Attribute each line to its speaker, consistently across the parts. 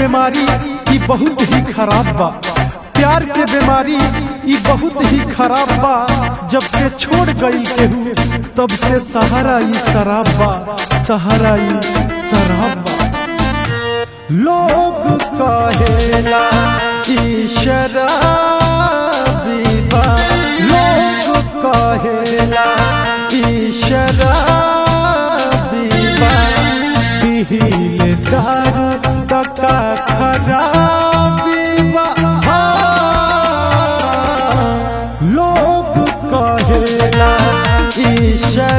Speaker 1: बीमारी ई बहुत ही खराब बा प्यार के बीमारी ई बहुत ही खराब बा जब से छोड़ गई केहू तब से सहारा ई शराब बा सहारा ई शराब बा लोग कहेला ई शराबी बा लोग कहेला ई शराबी बा पीले दारू तका खराबी बा हाँ। लोग कहेला ई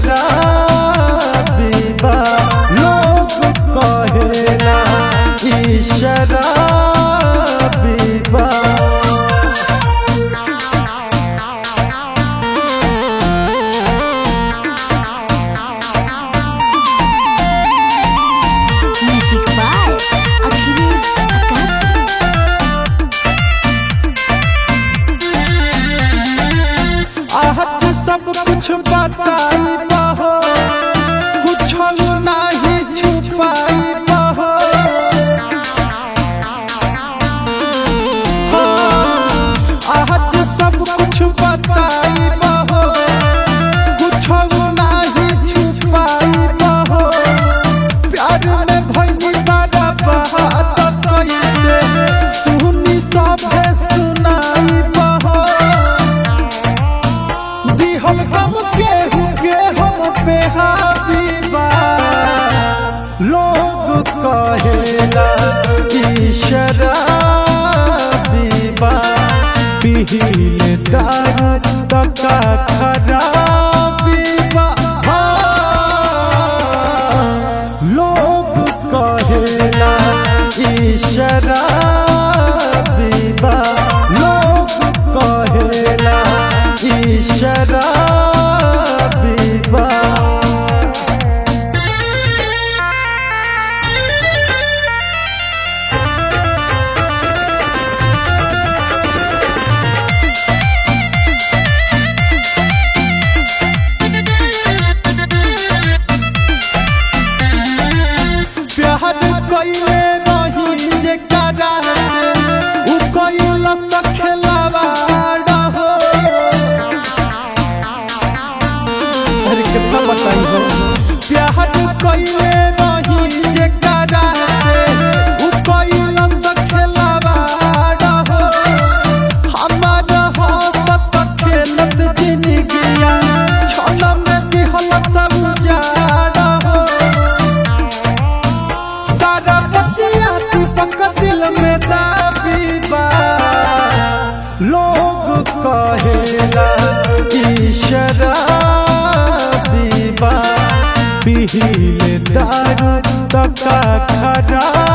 Speaker 1: शराबी बा लोग कहेला ई शराबी बा
Speaker 2: Music by Achilles Akasi.
Speaker 1: आहत सब कुछ बताई बहो कुछ नहीं छुपाई बहो आहत सब कुछ बताई बहो कुछ नहीं छुपाई बहो प्यार में भइनी बड़ा बात कैसे सुनी सभे सुनाई बहो दिहल गम केहू के हम पे हाबीबा लोग कहेला कि शराबीबा पीले दारू तका खराबीबा हाँ। लोग कहेला कि शराबीबा लोग कहेला कि शराबीबा प्यार कइले रही जे करा से उ कइल सखेलावा हो अरे कितना बताई हो प्यार कइले रही जे करा से उ कइल सखेलावा हो हमार हसत खेलत जिंदगिया छल में दिहल सब उजाड़ हो सारा बतिया दीपक दिल में दाबी बा लोग कहेला कि शराबी बा पीले दारू तका खराबी